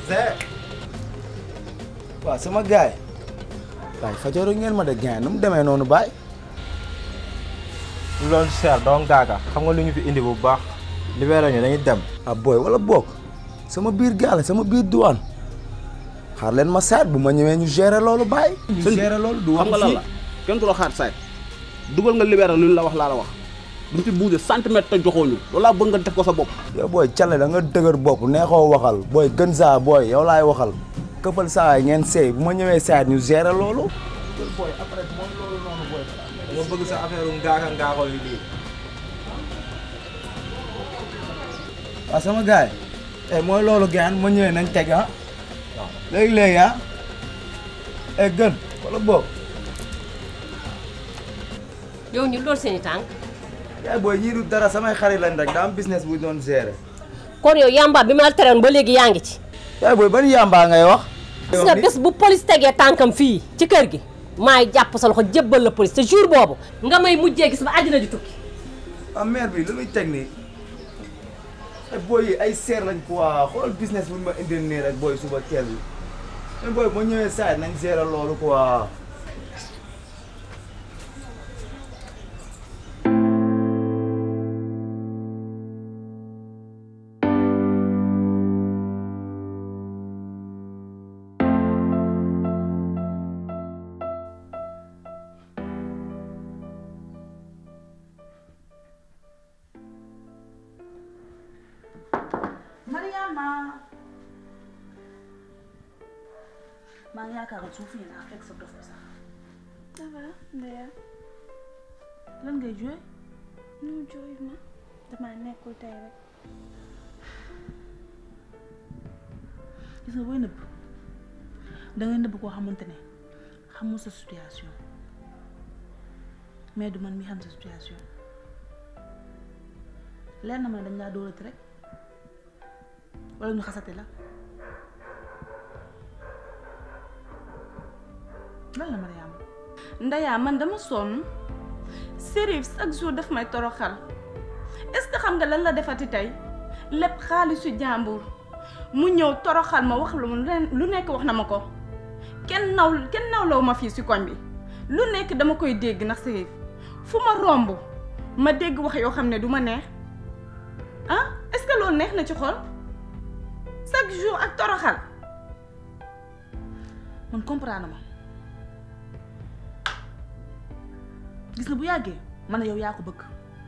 Zé. waaw sama gaay waaye fajooro ngeen ma de gain nu mu demee noonu baay. lu doon seer doon gaaka xam nga lu ñu fi indi bu baax libéré ñu dañuy dem ah booy wala boog sama biir gaale sama biir douane xaar leen ma saat bu ma ñëwee ñu gérer loolu baay. ñu sëñ bi gérer loolu du xam wax nga lan fii la kenn du la xaar saay dugal nga libéré lu ñu la wax laa la wax duñ fi bouger centimètre te joxoo ñu loolu laa bëgg nga def ko sa bopp yow booy Cale da nga dëgër bopp neexoo waxal booy gën saa booy yow laay waxal këfal saa yi ngeen seey bu ma ñëwee saat ñu gérer loolu. booy après moom loolu noonu booy. dama bëgg sa affaire ngaaka ngaakol yi lii waaw sama gaay eh mooy loolu gaan ma ñëwee nañ teg ah léegi léegi ah eh gën wala boog yow ñu loolu seen i tànk yaay booy ñii du dara samay xarit lañ rek daa am business bu ñu doon gérer kon yow yamba bi ma la teroon ba léegi yaa ngi ci yaay booy ban yàmbaa ngay wax gis nga bés bu police tegee tànkam fii ci kër gi maay jàpp sa loxo jébbal la police te jour boobu nga may mujjee gis ba àddina di tukki ah maire bi lu muy teg nii ay booy yi ay seer lañ quoi xool business bu ñu ma indil nii rek booy suba teel bi mais booy ma ñëwee saa nañ gérer loolu quoi Mariama maa ngi yaakaaroon su ma fi naa fekk sa dof bi sax Ça va Ndeya lan ngay joué nu jooy ma dama nekkul tey rek gis nga booy nëbb dangay nëbb koo xamante ne xamul sa situation mais du man mi xam sa situation leer na ma ne dañ laa dóorati rek wala ñu xasate la lan la Mariama Ndeya man dama sonn Serif chaque jour daf may toroxal est-ce que xam nga lan la defati tey lépp xaalisu jàmbur mu ñëw toroxal ma wax lu mu lu nekk wax na ma ko kenn naw kenn nawlaw ma fii si koñ bi lu nekk dama koy dégg ndax Serif fu ma romb ma dégg wax yoo xam ne du ma neex ah est-ce que loolu neex na ci xol chaque jour ak toroxal man comprendre ma gis nga bu yàggee man yow yaa ko bëgg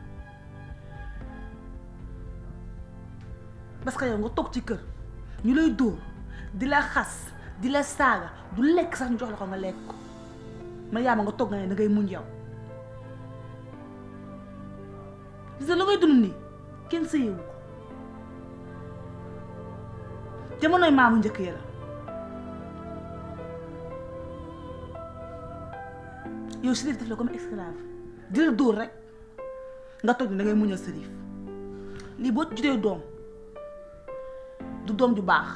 parce que yow nga toog ci kër ñu lay dóor di la xas di la saaga du lekk sax ñu jox la ko nga lekk ko man yaa ma nga toog nga ne da ngay muñ yow gis nga la ngay dund nii kenn sëyewu ko jamonoy maamu njëkk ya la yow Chérif def la comme esclave di la dóor rek nga toog ni da ngay muñal Chérif lii boo judee doom du doom ju baax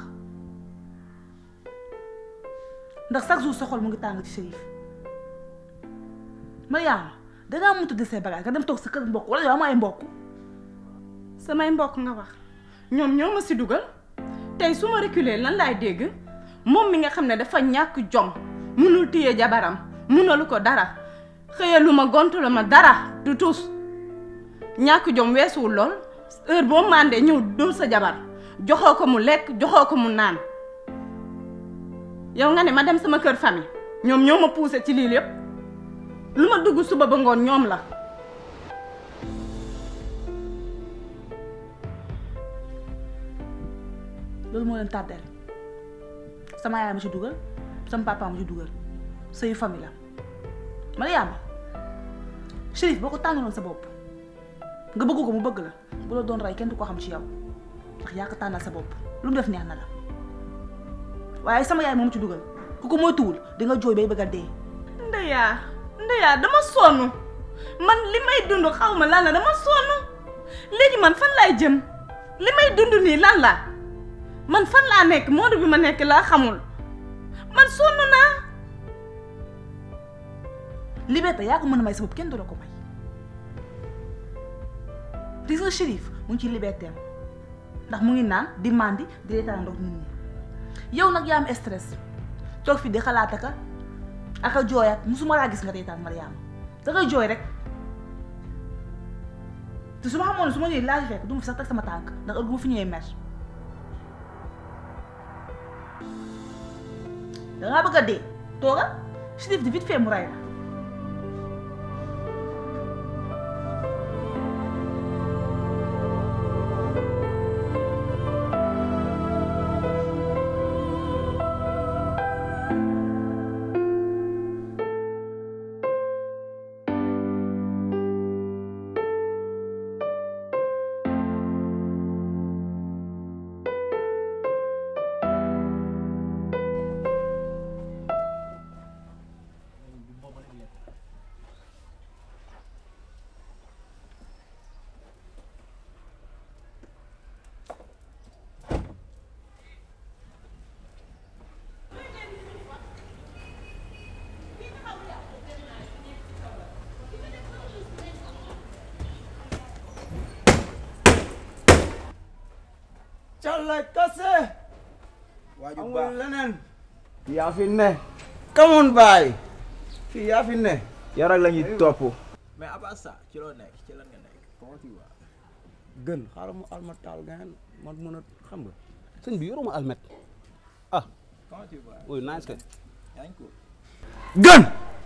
ndax chaque jour sa xol mu ngi tàng ci Chérif Mariama dangaa mun tudde say bagage nga dem toog sa kër mbokk wala yow am ay mbokk samay mbokk nga wax ñoom ñoo ma si dugal tey su ma reculer lan laay dégg moom mi nga xam ne dafa ñàkk jom munul téye jabaram munalu ko dara xëyalu ma gontalu ma dara du tus ñàkk jom weesuwul lool heure boo màndee ñëw dóor sa jabar joxoo ko mu lekk joxoo ko mu naan yow nga ne ma dem sama kër famille ñoom ñoo ma poussé ci lii lépp lu ma dugg suba ba ngoon ñoom la loolu moo leen tàddeel sama yaay ma ci dugal sama papa ma ci dugal sëyu famille la Mariama Chérif boo ko tànnaloon sa bopp nga bëgg ko mu bëgg la bu la doon rey kenn du ko xam ci yow ndax yaa ko tànnal sa bopp lu mu def neex na la waaye sama yaay moom ci dugal ku ko moytuwul di nga jooy bay bëgg a dee ndeyaa ndeyaa dama sonn man li may dund xaw ma lan la dama sonn léegi man fan laay jëm li may dund nii lan la man fan laa nekk monde bi ma nekk laa xamul man sonn naa liberté yaa ko mën a may sa bopp kenn du la ko may gis nga Chérif mu ngi ci liberté am ndax mu ngi naan di mandi di reetaan ndox nit ñi yow nag yaa am stress toog fi di xalaat aka aka jooyat musuma laa gis nga reetaan Mariama da ngay jooy rek te su ma xamoon ne su ma ñëwee laa fi fekk du ma fi sax teg sama tànk ndax heure bu ma fi ñëwee mer dangaa bëgg a dee tooga Chérif di vite fait mu rey la Calla kase. waaju amul baax leneen. yaa fi ne. come on baay. fii yaa fi ne. yow rek la ñuy topp mais à part ça ci loo nekk ci lan nga nekk comment tu vas gën xaaral mu alma taal gaan man mën a xam nga. sëñ bi yoruma almet ah comment tu vas oui nice kay yaa ngi ko gën.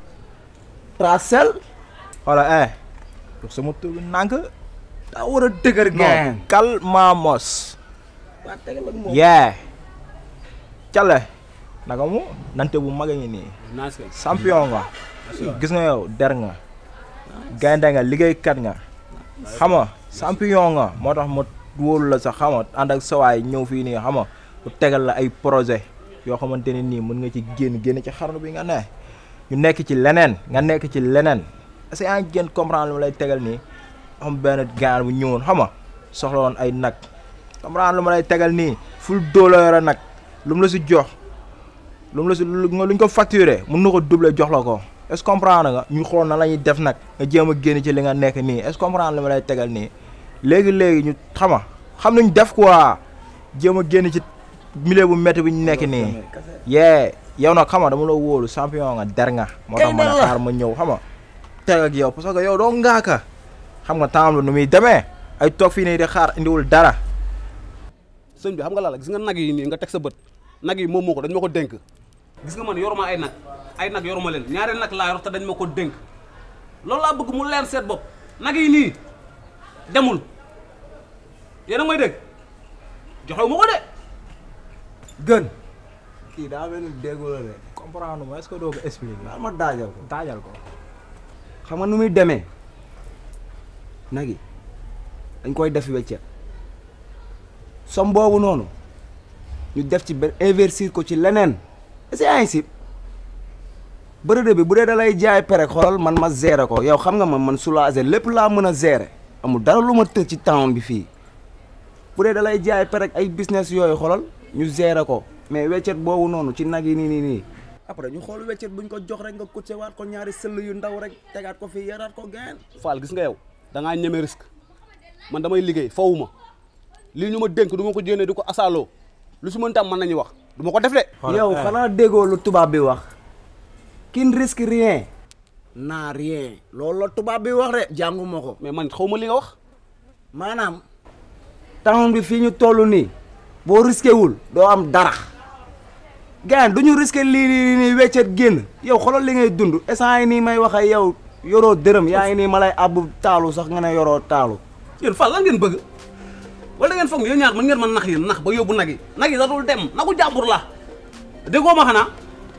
tracel. xoola eh jox sama tur bi nànk daa war a dëgër gaan. calmamos waa tegal ak moom. yee cale naka mu nante bu mag a ngi nii nice kay champion nga gis nga yow der nga gaynde nga liggéeykat nga xam nga champion nga moo tax ma wóolu la sax xam nga ànd ak sawaay ñëw fii nii xam nga bu tegal la ay projet yoo xamante ne nii mën nga ci génn génn ci xarnu bi nga ne ñu nekk ci leneen nga nekk ci leneen est-ce que yaa ngi génn comprendre lu ma lay tegal nii am benn gaan bu ñëwoon xam nga soxla woon ay nag comprendre lu ma lay tegal nii ful dóola yore nag lu mu la si jox lu mu la si lu nga luñ ko facturé mun na ko doubler jox la ko est-ce que comprendre nga ñu xool na la ñuy def nag nga jéem a génn ci li nga nekk nii est-ce que comprendre li ma lay tegal nii léegi léegi ñu xama xam nañ def quoi jéem a génn ci milieu bu métti bi ñu nekk nii yee yow nag xama dama la wóolu champion nga der nga moo tax ma ne xaar ma ñëw xama teg ak yow parce que yow doo ngaaka xam nga temps la nu muy demee ay toog fii nii di xaar indiwul dara sëñ bi xam nga la la gis nga nag yi nii nga teg sa bët nag yi moom moo ko dañ ma ko dénk gis nga man yoruma ay nag ay nag yoruma leen ñaari nag laa yor te dañ ma ko dénk loolu laa bëgg mu leer seet bopp nag yi nii demul yéen a may dégg joxewu ma ko de gën. kii daa mel ni déggoo la de. comprendre ma est-ce que doo ko expliquer daal ma daajal ko. taajal ko xam nga nu muy demee. nag yi dañ koy def weccet. som boobu noonu. ñu def ci benn investir ko ci leneen. est-ce que yaa ngi si. bërëb bi bu dee da lay jaay pere xoolal man ma gérer ko yow xam nga man man soulager lépp laa mën a gérer. amul dara lu ma tëj ci town bi fii. bu dee da lay jaay pere ay business yooyu xoolal ñu gérer ko. mais weccet boobu noonu ci nag yi nii nii nii. après ñu xool weccet buñ ko jox rek nga coûté waat ko ñaari sëll yu ndaw rek tegaat ko fii yaraat ko geen Fall gis nga yow da ngaa ñeme risque man damay liggéey fawuma lii ñu ma dénk du ma ko jénnee di ko asaaloo lu si mën tam mën nañu wax du ma ko def de yow xanaa déggoo lu tubaab bi wax qui ne risque rien n'a rien loolu la tubaab bi wax de jànguma ko mais man xaw ma li nga wax maanaam temps bi fii ñu toll nii boo risqué wul doo am dara gaan du ñu risqué lii nii nii weccet génn yow xoolal li ngay dund instant yi nii may wax ak yow yoroo dërëm yaa ngi nii ma lay àbb taalu sax nga ne yoroo taalu yéen Fall lan ngeen bëgg wala da ngeen foog ne yéen ñaar mën ngeen ma nax yéen nax ba yóbbu nag yi nag yi da dul dem nagu jàmbur la déggoo ma xanaa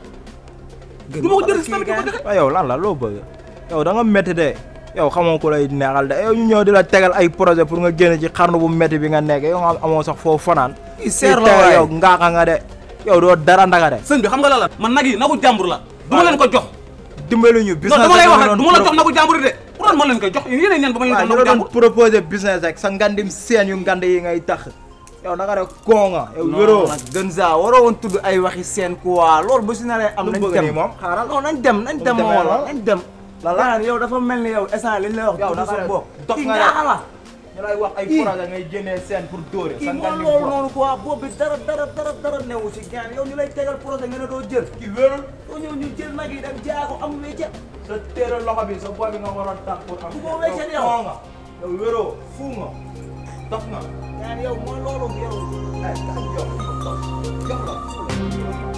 du ma ko jël si tamit di ko joxe waaw yow lan la loo bëgg yow da nga métti de yow xamoo ko lay neexal de yow ñu ñëw di la tegal ay projet pour nga génn ci xarnu bu métti bi nga nekk yow nga amoo sax foofu fanaan i seer la Fii tey waay. yow ngaaka nga de yow doo dara ndaga de sëñ bi xam nga la la man nag yi nagu jàmbur la du ma leen ko jox dimbali ñu non business dama lay wax rek rek du ma la jox nagu jàmbur yi de pour lan ma leen koy jox yéen ñeen ba ma leen waaw jox ñu nagu la doon jàmbur proposé business rek sa ngandim seen yu ngand yi ngay tax yow naka de koo nga yow wéroo nag gën saa waroo woon tudd ay waxi seen quoi loolu bu si naree am Lu mu nañ bëgg dem nii moom xaaral non nañ dem nañ dem demee ma wala lan? nañ dem Lan la? gaan yow dafa mel ni yow instant li ñu lay wax yow tudd naka sa de bopp dof kii nga de. ngaaka la ñu lay wax ay projet ngay génnee seen pour dóore kii sa moo ngan ni loolu bopp. noonu quoi boobu bi dara dara dara dara newu si gaan yow ñu lay tegal projet nga ne doo jël kii wérul doo ñëw ñu jël nag yi dem jaay ko am wecce sa téere loxo bi sa boy bi nga waroon tax pour am Bu ko weccee yow. foo nga yow wéroo fu nga dof nga gaan yow mooy loolu yow ay kañ yow jox la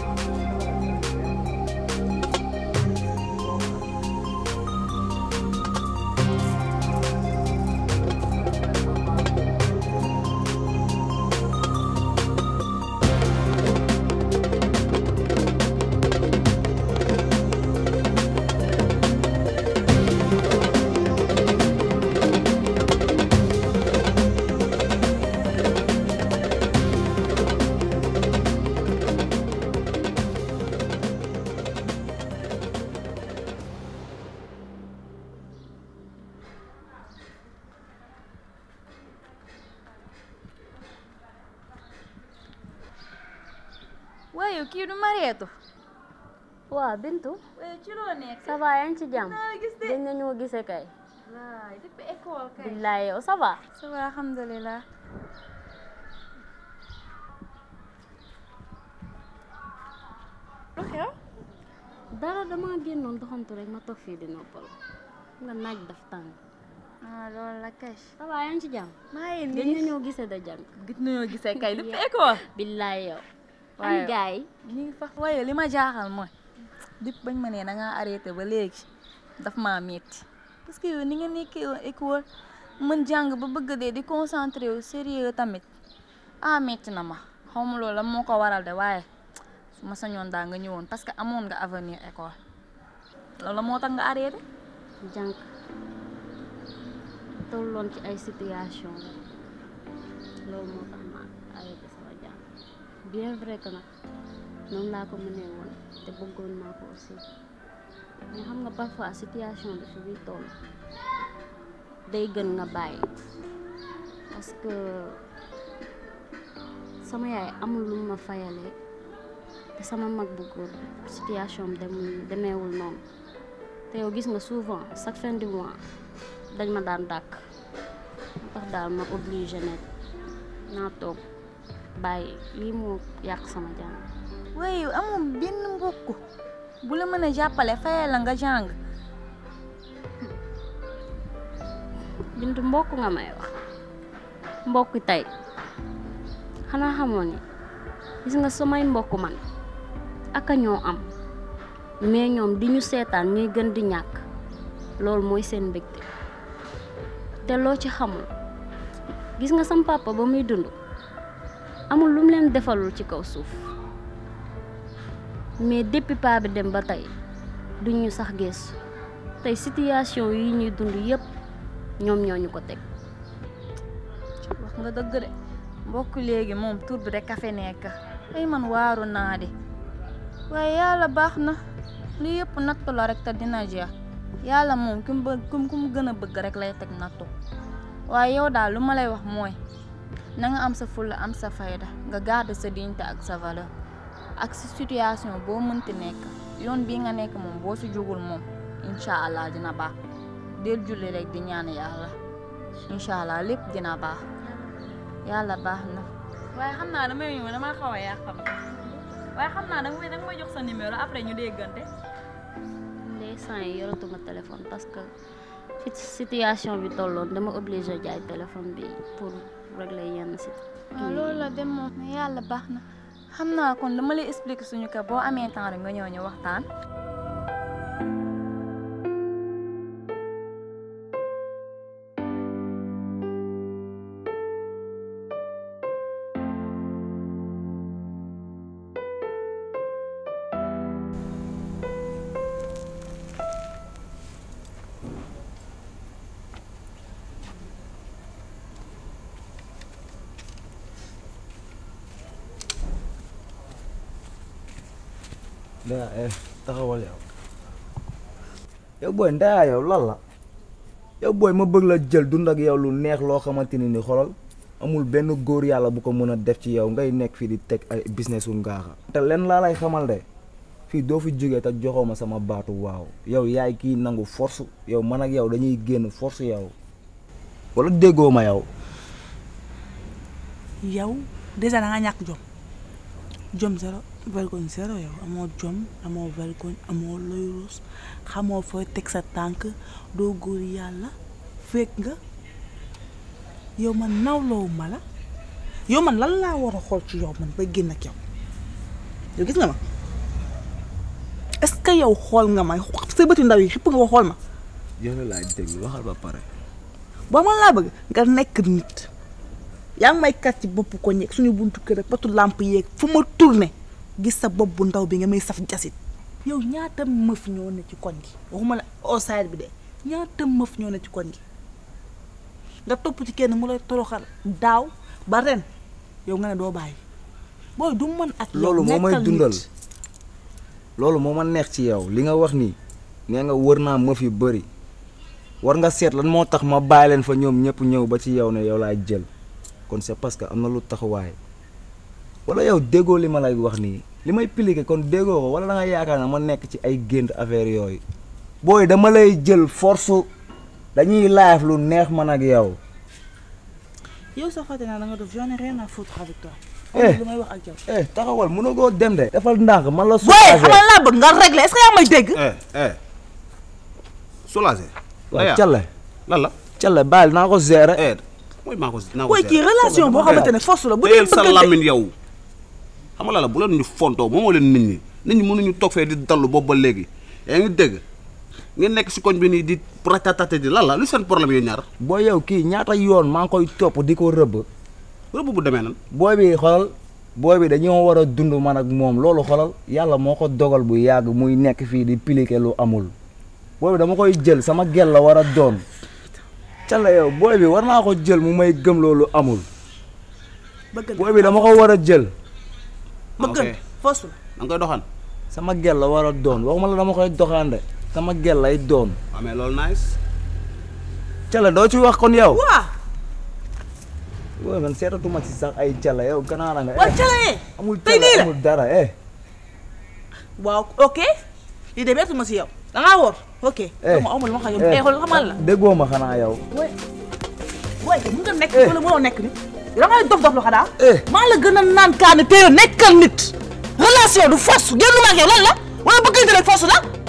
waaye kii du Mariétu waaw Bintu waaye ci loo nekk ça va yaa ngi ci jàmm naa la gis de dañ nañoo gisee kay waay depuis école kay billaay yow ça va ça va alhamdulilah lu xew dara dama génnoon doxantu rek ma toog fii di noppal nga naaj daf tàng ah loolu la kay ça va yaa ngi ci jàmm maa ngi dañ nii nañoo gisee da jàng gis nañoo gisee kay depuis école billaay yow Waaye- ani gaay yi ñu ngi fa waaye li ma jaaxal mooy depuis bañ ma nee da ngaa arrêté ba léegi daf maa metti parce que yow ni nga nekkee woon école mën jàng ba bëgg dee di concentré wu sérieux tamit ah metti na ma xaw ma loolu la moo ko waral de waaye su ma sañoon daa nga ñëwoon parce que amoon nga avenir école loolu la moo tax nga arrêté jànk tolloon ci ay situation loolu moo tax ma arrêté sama jàng bien vrai que nag noonu laa ko mënee woon te bëggoon naa ko aussi mais xam nga parfois situation bi fi muy toll day gën nga bàyyi parce que sama yaay amul lu ma fayalee te sama mag bu góor situation bi demul demeewul noonu te yow gis nga souvent chaque fin du mois dañ ma daan dàkk moo tax daal ma obligé ne naa toog bàyyi lii moo yàq sama jàng waaye yow amul benn mbokk bu la mën a jàppale fayal la nga jàng bintu mbokk nga may wax mbokk tey xanaa xamoon ni gis nga samay mbokk man aka ñoo am mais ñoom di ñu seetaan ñuy gën di ñàkk loolu mooy seen mbégte te loo ci xamul gis nga sam papa ba muy dund amul lu mu leen defalul ci kaw suuf mais depuis paa bi dem ba tey duñ ñu sax gëstu tey situation yi ñuy dund yépp ñoom ñoo ñu ko teg wax nga dëgg de mbokk léegi moom tur bi rek a fi nekk ay man waaru naa de waaye yàlla baax na li yëpp nattu la rek te dina jeex yàlla moom ku mu bëgg ku mu gën a bëgg rek lay teg nattu waaye yow daal lu ma lay wax mooy na nga am sa fulla am sa fayda nga garder sa dignité ak sa valeur ak si situation boo mënti nekk yoon bii nga nekk moom boo si jógul moom incha allah dina baax del julli rek di ñaan yàlla incha allah lépp dina baax yàlla baax na waaye xam naa damay ñëw dama xaw a yàqam waaye xam naa danga may danga may jox sa numéro après ñu déggante ndeysaan yi yoratuma téléphone parce que fi situation bi tolloon dama obligé jaay téléphone bi pour régler yenn si waaw loolu la dem moom mais yàlla baax na xam naa kon dama lay expliquer suñu kër boo amee temps rek nga ñëw ñu waxtaan ndaa eh taxawal yow yow booy ndaa yow lan la yow booy ma bëgg la jël dund ak yow lu neex loo xamante ni ni xolal amul benn góor yàlla bu ko mën a def ci yow ngay nekk fii di teg ay business u ngaaxa te len laa lay xamal de fii doo fi jógee te joxoo ma sama baatu waaw yow yaay kii nangu force yow man ak yow dañuy génn force yow wala déggoo ma yow yow déjà da nga ñàkk jom jom zéro vergogne zéro yow amoo jom amoo vergogne amoo looy ruus xamoo fooy teg sa tànk doo góor yàlla fekk nga yow man nawloowu ma la yow man lan laa war a xool ci yow man ba génn ak yow yow gis nga ma est-ce que yow xool nga ma sa bëti ndaw yi xipp nga ko xool ma yow la laay déglu waxal ba pare boo man laa bëgg nga nekk nit yaa ngi may kat ci bopp ko ñeeg suñu buntu kër ak patu làmp yeeg fu ma tourné gis sa bopp bu ndaw bi nga may saf jasit yow ñaata mëf ñoo ne ci koñ gi waxuma la outside bi de ñaata mëf ñoo ne ci koñ gi nga topp ci kenn mu lay toroxal daaw ba ren yow nga ne doo bàyyi booy du mën ak yow loolu moo may nekkal dundal nit. loolu moo ma neex ci yow li nga wax nii nee nga wër naa mëf yu bëri war nga seet lan moo tax ma bàyyi leen fa ñoom ñëpp ñëw ba ci yow ne yow laay jël kon c'est parce que am na lu taxawaay wala yow déggoo li ma lay wax nii li may piliqué kon déggoo ko wala da nga yaakaar ne ma nekk ci ay gént affaire yooyu booy dama lay jël force dañuy live lu neex man ak yow yow sa fàtte naa da nga def j'en ai rien à foutre avec toi Eh. lu may wax ak yow eh taxawal mënagoo dem de defal ndànk man la booy soulagé xamal laa bëgg nga régler est-ce que yaa may dégg eh eh soulagé. waaw Calle lan la. Calle baal naa ko gérer eh mooy maa ko naa ko booy kii relation boo xamante ne force la bu dee téyel sa bëggante lamine yow xam nga la la bu leen ñu fontoo moomoo leen nit ñi nit ñi mënuñu toog fee di dallu boobu ba léegi yaa ngi dégg ngeen nekk si koñ bi nii di ratatate di lan la lu seen problème yooyu ñaar booy yow kii ñaata yoon maa ngi koy topp di ko rëbb rëbb bu demee nan booy bi xoolal booy bi dañoo war a dund man ak moom loolu xoolal yàlla moo ko dogal bu yàgg muy nekk fii di piliqué lu amul booy bi dama koy jël sama gel la war a doon cala yow booy bi war naa ko jël mu may gëm loolu amul bëggante booy bi dama ko war a jël bëggante force la da nga koy doxaan sama gel la war a doon waxuma la dama koy doxaande sama gel lay doon waaw mais loolu nice cala doo ci wax kon yow waa booy man seetatuma ci sax ay cala yow ganaara nga waa eh. calayee amul tey nii cala la amul dara eh waaw ok lii de bettuma si yow da ngaa wóor ok Eh. ma amul ma xam yow eh xool xamal la déggoo ma xanaa yow booy mun nga nekk wala mënoo nekk nit da ngay dof dof lu xanaa Eh. maa la gën a naan kaani te yow nekkal nit relation du force génn ma ak yow lan la wala bëggante rek force la